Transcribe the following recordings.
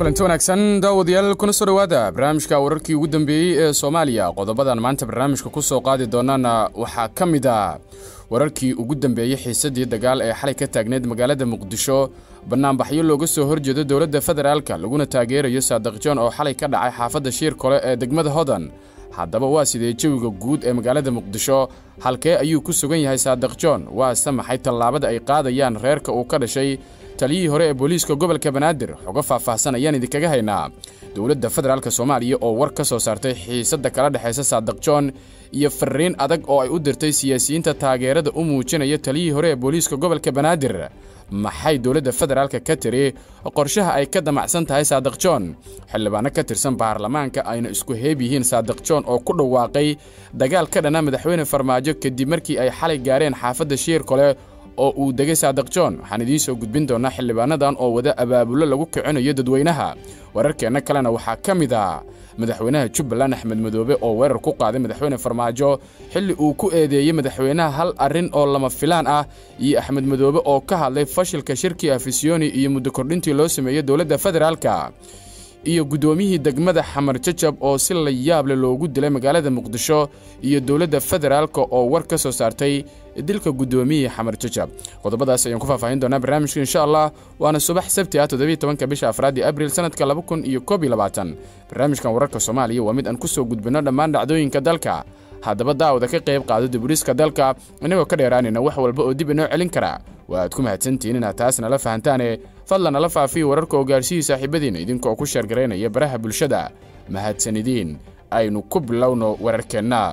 kulanti wanaagsan daawadayaal kuna soo dhowaada barnaamijka wararkii ugu dambeeyey ee soomaaliya qodobadan maanta barnaamijka ku soo qaadi doonaana waxaa ka mid a wararkii ugu dambeeyey xiisadii dagaal ee xalay ka taagneyd magaalada muqdisho bannaanbaxyo looga soo horjeedo dowladda federaalka laguna taageerayo saadiq joon oo xalay ka dhacay xaafadda shiir kole ee degmada hodan haddaba waa sidee jawiga guud ee magaalada muqdisho halkee ayuu ku sugan yahay saadiq joon waase maxay tallaabada ay qaadayaan reerka uu ka dhashay taliyihii hore ee booliiska gobolka banaadir xogo faahfaahsan ayaan idinkaga haynaa dowladda federaalk soomaaliya oo war ka soo saartay xiisadda kala dhexaysa saadiq joon iyo fariin adag oo ay u dirtay siyaasiyiinta taageerada u muujinaya taliyihii hore ee booliiska gobolka banaadir maxay dowladda federaalka ka tiri qorshaha ay ka damacsan tahay saadiq joon xildhibaano ka tirsan baarlamaanka ayna isku heeb yihiin saadiq joon oo ku dhawaaqay dagaal ka dhana madaxweyne farmaajo kadib markii ay xalay gaareen xaafadda shiir kole oo uu degay saadiq joon waxaan idiin soo gudbin doonaa xildhibaanadan oo wada abaabullo lagu kicinayo dadweynaha wararkeenna kalena waxaa ka mid ah madaxweynaha jubbaland axmed madoobe oo weerar ku qaaday madaxweyne farmaajo xilli uu ku eedeeyey madaxweynaha hal arrin oo lama filaan ah iyo axmed madoobe oo ka hadlay fashilka shirkii afisyooni iyo muddo kordhintii loo sameeyey dowladda federaalka iyo guddoomiyihii degmada xamar jajab oo si la yaable loogu dilay magaalada muqdisho iyo dowladda federaalka oo war ka soo saartay dilka guddoomiyihii xamar jajab qodobadaas ayaan ku faahfaahin doonaa barnaamijka insha allah waana subax sabti ah toddobiiy tobanka bisha afraadii abril sanadka laba kun iyo koob iyo labaatan barnaamijkan wararka soomaaliya waa mid aan ku soo gudbinno dhammaan dhacdooyinka dalka haddaba daawada ka qayb qaado diburiska dalka inagoo ka dheeraanayna wax walba oo dib inoo celin kara waa aad ku mahadsantihiin inaad taas nala fahantaane fadlan nala faafiya wararka oo gaarsiiyii saaxiibadiina idinkoo ku sheergaraynaya baraha bulshada mahadsanidiin aynu ku bilowno wararkeenna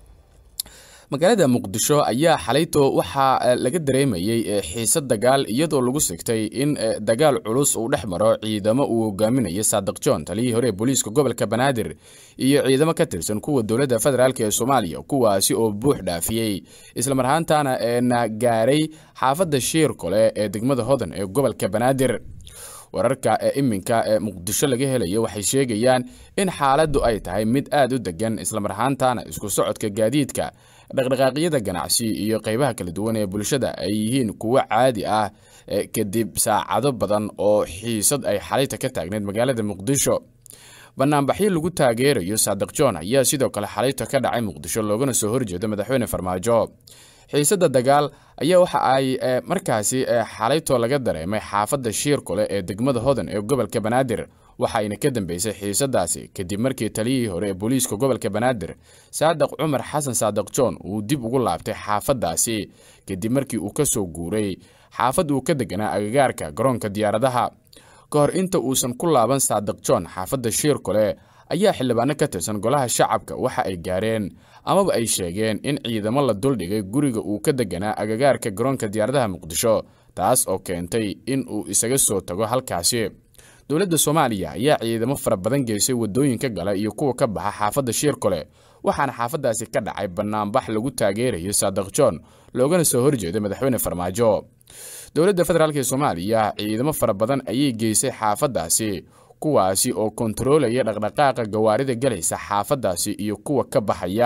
magaalada muqdisho ayaa xalayto waxaa laga dareemayey xiisad dagaal iyadoo lagu sigtay in dagaal culus uu dhex maro ciidamo uu hogaaminayo saadiq joon taliyihii hore ee booliiska gobolka banaadir iyo ciidamo ka tirsan kuwa dowladda federaalk ee soomaaliya kuwaasi oo buux dhaafiyey islamar ahaantaana eena gaaray xaafadda shiir kole ee degmada hodan ee gobolka banaadir wararka ee iminka ee muqdisho laga helayo waxay sheegayaan in xaaladdu ay tahay mid aad u degan islamar ahaantaana isku socodka gaadiidka dhaqdhaqaaqyada ganacsi iyo qaybaha kala duwan ee bulshada ay yihiin kuwo caadi ah kadib saacado badan oo xiisad ay xalayta ka taagneyd magaalada muqdisho banaanbaxyo lagu taageerayo saadiq joon ayaa sidoo kale xalayta ka dhacay muqdisho loogana soo horjeedo madaxweyne farmaajo xiisadda dagaal ayaa waxa ay markaasi xalaytoo laga dareemay xaafadda shiir kole ee degmada hodan ee gobolka banaadir waxayna ka dambeysay xiisadaasi kadib markii taliyihii hore ee booliiska gobolka banaadir saadiq cumar xasan saadiq joon uu dib ugu laabtay xaafaddaasi kadib markii uu ka soo guuray xaafad uu ka deganaa agagaarka garoonka diyaaradaha ka hor inta uusan ku laaban saadiq joon xaafadda shiir kole ayaa xildhibaano ka tirsan golaha shacabka waxa ay gaareen amaba ay sheegeen in ciidamo la duldhigay guriga uu ka deganaa agagaarka garoonka diyaaradaha muqdisho taas oo keentay in uu isaga soo tago halkaasi dowladda soomaaliya ayaa ciidamo fara badan geysay waddooyinka gala iyo kuwa ka baxa xaafadda shiir kole waxaana xaafaddaasi ka dhacay bannaanbax lagu taageerayo saadiq joon loogana soo horjeedo madaxweyne farmaajo dowladda federaalk ee soomaaliya ciidamo fara badan ayay geysay xaafaddaasi kuwaasi oo kontaroolaya dhaqdhaqaaqa gawaarida galaysa xaafaddaasi iyo kuwa ka baxaya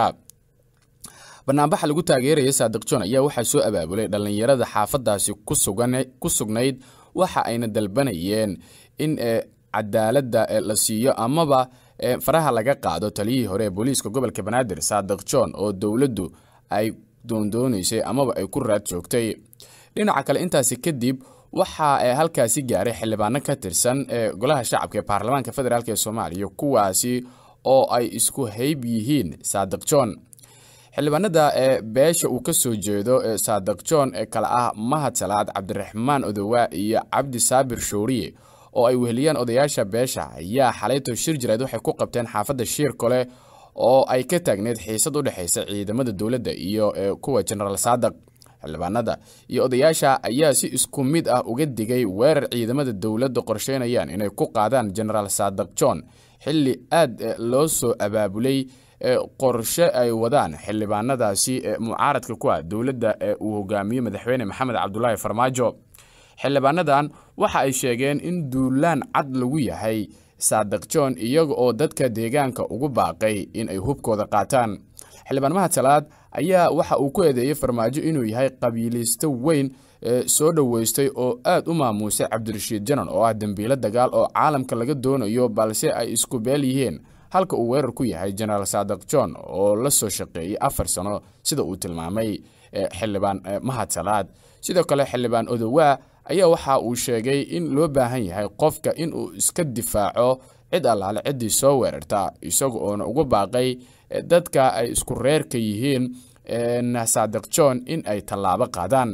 bannaanbaxa lagu taageeraya saadiq joon ayaa waxaa soo abaabulay dhallinyarada xaafaddaasi ku sugnayd waxa ayna dalbanayeen in cadaaladda la siiyo amaba faraha laga qaado taliyihii hore ee booliiska gobolka banaadir saadiq joon oo dowladdu ay doondoonaysay amaba ay ku raad joogtay dhinaca kale intaasi kadib waxaa halkaasi gaaray xildhibaano ka tirsan golaha shacabka ee baarlamaanka federaalk ee soomaaliya kuwaasi oo ay isku hayb yihiin saadiq joon xildhibaanada beesha uu ka soo jeedo saadiq joon ee kale ah mahad salaad cabdiraxmaan odowa iyo cabdi saabir shouriye oo ay weheliyaan odayaasha beesha ayaa xalayto shir jireed waxay ku qabteen xaafadda shiir kole oo ay ka taagneyd xiisad u dhexaysa ciidamada dowladda iyo kuwa jenaraal saadiq xildhibaanada iyo odayaasha ayaa si isku mid ah uga digay weerar ciidamada dowladda qorsheynayaan inay ku qaadaan jenaraal saadiq joon xilli aad loo soo abaabulay qorshe ay wadaan xildhibaanadaasi mucaaradka ku ah dowladda ee uu hogaamiyo madaxweyne maxamed cabdulaahi farmaajo xildhibaanadan waxa ay sheegeen in duulaan cad lagu yahay saadiq joon iyaga oo dadka deegaanka ugu baaqay in ay hubkooda qaataan xildhibaan mahad salaad ayaa waxa uu ku eedeeyey farmaajo inuu yahay qabiilaysto weyn soo dhoweystay oo aad u maamuusay cabdirashiid janan oo ah dembiilo dagaal oo caalamka laga doonayo balse ay isku beel yihiin halka uu weerar ku yahay jenaraal saadiq john oo la soo shaqeeyey afar sano sida uu tilmaamay xildhibaan mahad salaad sidoo kale xildhibaan odowaa ayaa waxa uu sheegay in loo baahan yahay qofka in uu iska difaaco cid allaale ciddii soo weerarta isaga oona uga baaqay dadka ay isku reerka yihiin saadiq john in ay tallaabo qaadaan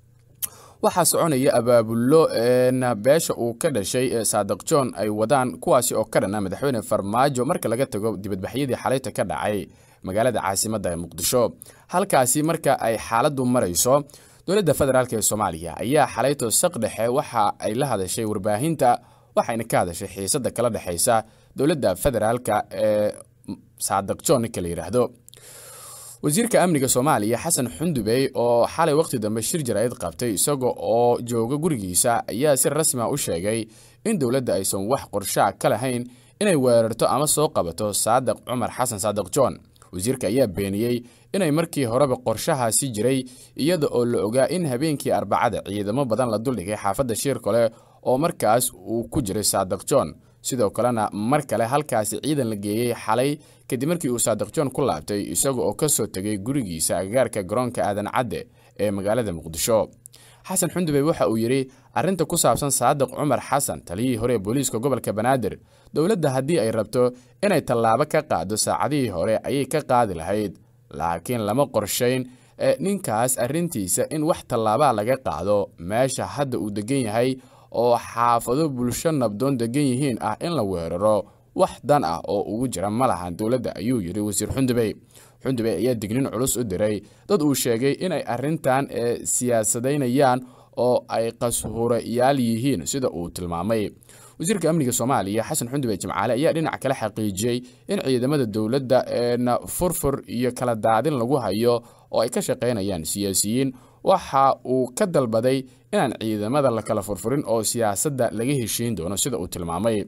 waxaa soconaya abaabullo beesha uu ka dhashay saadiq john ay wadaan kuwaasi oo ka dhana madaxweyne farmaajo marka laga tago dibadbaxyadii xalayta ka dhacay magaalada caasimadda ee muqdisho halkaasi marka ay xaaladdu marayso dowladda federaalk ee soomaaliya ayaa xalayto saq dhexe waxa ay la hadashay warbaahinta waxayna ka hadashay xiisadda kala dhexaysa dowladda federaalka ee saadiq john ninka la yidhaahdo wasiirka amniga soomaaliya xasan xundubey oo xalay wakhti dambe shir jaraa'id qabtay isaga oo jooga gurigiisa ayaa si rasmi a u sheegay in dowladda aysan wax qorshaa ka lahayn inay weerarto ama soo qabato saadiq cumar xasan saadiq john wasiirka ayaa beeniyey inay markii horeba qorshahaasi jiray iyada oo la ogaa in habeenkii arbacada ciidamo badan la duldhigay xaafadda shiir kale oo markaas uu ku jiray saadiq john sidoo kalena mar kale halkaasi ciidan la geeyey xalay kadib markii uu saadiq john ku laabtay isaga oo ka soo tegay gurigiisa agagaarka garoonka aadan cadde ee magaalada muqdisho xasan xundubey waxa uu yidhi arrinta ku saabsan saadiq cumar xasan taliyihii hore ee booliiska gobolka banaadir dowladda haddii ay rabto inay tallaabo ka qaado saacadihii hore ayay ka qaadi lahayd laakiin lama qorshayn ninkaas arrintiisa in wax tallaabaa laga qaado meesha hadda uu degan yahay oo xaafado bulsho nabdoon degan yihiin ah in la weeraro wax dan ah oo ugu jira ma lahan dowladda ayuu yidhi wasiir xundubey xundubey ayaa dignin culus u diray dad uu sheegay inay arrintan siyaasadaynayaan oo ay qashurayaal yihiin sida uu tilmaamay wasiirka amniga soomaaliya xasan xundubey jimcaale ayaa dhinac kale xaqiijiyey in ciidamada dowladda eena furfur iyo kala daadin lagu hayo oo ay ka shaqaynayaan siyaasiyiin waxa uu ka dalbaday inaan ciidamada la kala furfurin oo siyaasadda laga heshiin doono sida uu tilmaamay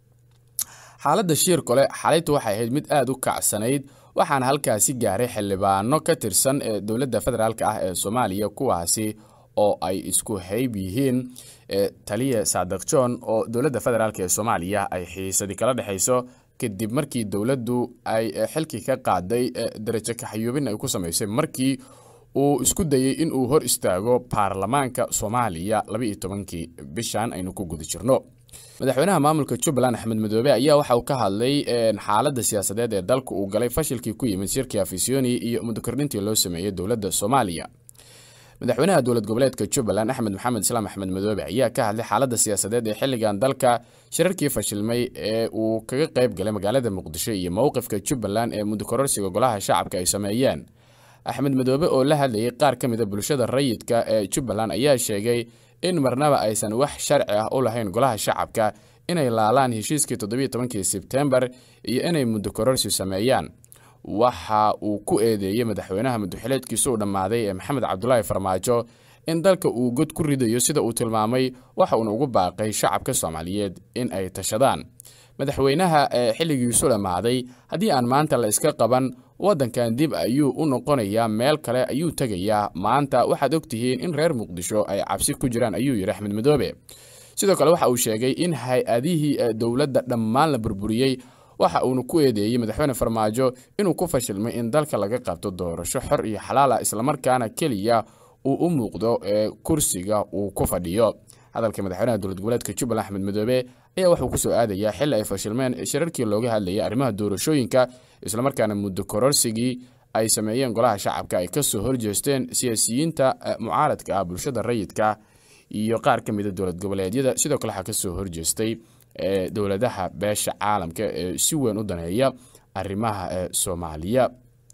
xaaladda shiir kole xalaytu waxay ahayd mid aada u kacsanayd waxaana halkaasi gaaray xildhibaano ka tirsan ee dowladda federaalk ah ee soomaaliya kuwaasi oo ay isku hayb yihiin taliya saadiq john oo dowladda federaalk ee soomaaliya ay xiisadi kala dhexayso kadib markii dowladdu ay xilkii ka qaaday darajo kaxayuubin ay ku samaysay markii uu isku dayey in uu hor istaago baarlamaanka soomaaliya labaiyo tobankii bishan aynu ku guda jirno madaxweynaha maamulka jubbaland axmed madoobe ayaa waxa uu ka hadlay xaaladda siyaasadeed ee dalka uu galay fashilkii ku yimid shirkii afisyooni iyo mudokordhintii loo sameeyey dowladda soomaaliya madaxweynaha dowlad goboleedka jubbaland axmed maxamed islaam axmed madoobe ayaa ka hadlay xaaladda siyaasadeed ee xilligan dalka shirarkii fashilmay ee uu kaga qayb galay magaalada muqdisho iyo mowqifka jubbaland ee mudokororsiga golaha shacabka ay sameeyeen axmed madoobe oo la hadlayay qaar ka mida bulshada rayidka ee jubbaland ayaa sheegay in marnaba aysan wax sharci ah u lahayn golaha shacabka inay laalaan heshiiskii toddobiiyo tobankii sebtembar iyo inay muddo kororsi sameeyaan waxa uu ku eedeeyey madaxweynaha muddoxileedkiisu u dhammaaday ee maxamed cabdulaahi farmaajo in dalka uu god ku ridayo sida uu tilmaamay waxa uuna ugu baaqay shacabka soomaaliyeed in ay tashadaan madaxweynaha ee xilligiisu dhammaaday haddii aan maanta la iska qaban waddankan dib ayuu u noqonayaa meel kale ayuu tegayaa maanta waxaad ogtihiin in reer muqdisho ay cabsi ku jiraan ayuu yidhi axmed madoobe sidoo kale waxa uu sheegay in hay-adihii dowladda dhammaan la burburiyey waxa uuna ku eedeeyey madaxweyne farmaajo inuu ku fashilmay in dalka laga qabto doorasho xor iyo xalaala islamarkaana keliya uu u muuqdo ee kursiga uu ku fadhiyo hadalka madaxweynaha dowlad goboleedka jubbaland axmed madoobe ayaa wuxuu ku soo aadayaa xilli ay fashilmeen shirarkii looga hadlayay arrimaha doorashooyinka islamarkaana muddo kororsigii ay sameeyeen golaha shacabka ay kasoo horjeesteen siyaasiyiinta mucaaradka ah bulshada rayidka iyo qaar ka mida dowlad goboleedyada sidoo kale waxaa kasoo horjeestay dowladaha beesha caalamka ee si weyn u daneeya arrimaha soomaaliya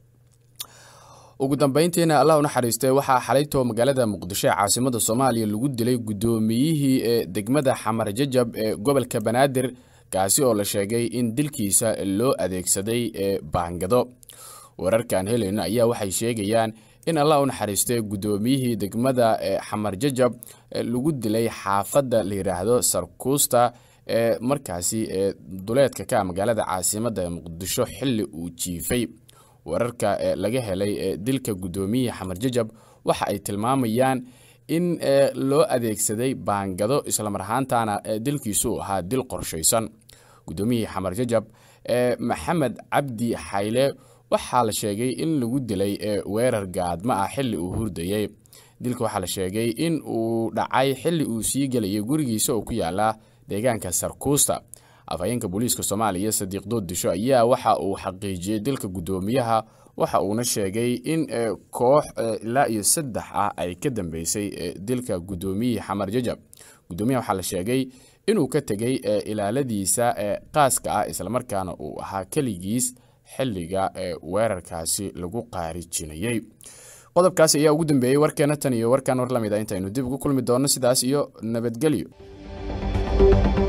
ugu dambeyntiina allah u naxariistay waxaa xalaytoo magaalada muqdisho ee caasimada soomaaliya lagu dilay guddoomiyihii ee degmada xamar jajab ee gobolka banaadir kaasi oo la sheegay in dilkiisa loo adeegsaday ee baangado wararkaan helayno ayaa waxay sheegayaan in allah u naxariistay guddoomiyihii degmada xamar jajab lagu dilay xaafadda la yidhaahdo sarkuusta ee markaasi ee duleedka ka magaalada caasimada ee muqdisho xilli uu jiifay wararka laga helay dilka guddoomiyihii xamar jajab waxa ay tilmaamayaan in loo adeegsaday baangado islamar ahaantana dilkiisu uu ahaa dil qorshaysan guddoomiyihii xamar jajab maxamed cabdi xayle waxaa la sheegay in lagu dilay weerar gaadma ah xilli uu hurdayey dilka waxaa la sheegay in uu dhacay xilli uu sii gelayay gurigiisa oo ku yaala deegaanka sarkuusta afhayeenka booliiska soomaaliya sadiiq dooddisho ayaa waxa uu xaqiijiyey dilka guddoomiyaha waxa uuna sheegay in koox ilaa iyo saddex ah ay ka dambeysay dilka guddoomiyihii xamar jajab guddoomiyaha waxaa la sheegay inuu ka tegey ilaaladiisa qaaska ah islamarkaana uu ahaa keligiis xilliga weerarkaasi lagu qaarijinayey qodobkaasi ayaa ugu dambeeyey warkeena tan iyo warkan war lamid a intaynu dib ugu kulmi doonno sidaas iyo nabadgelyo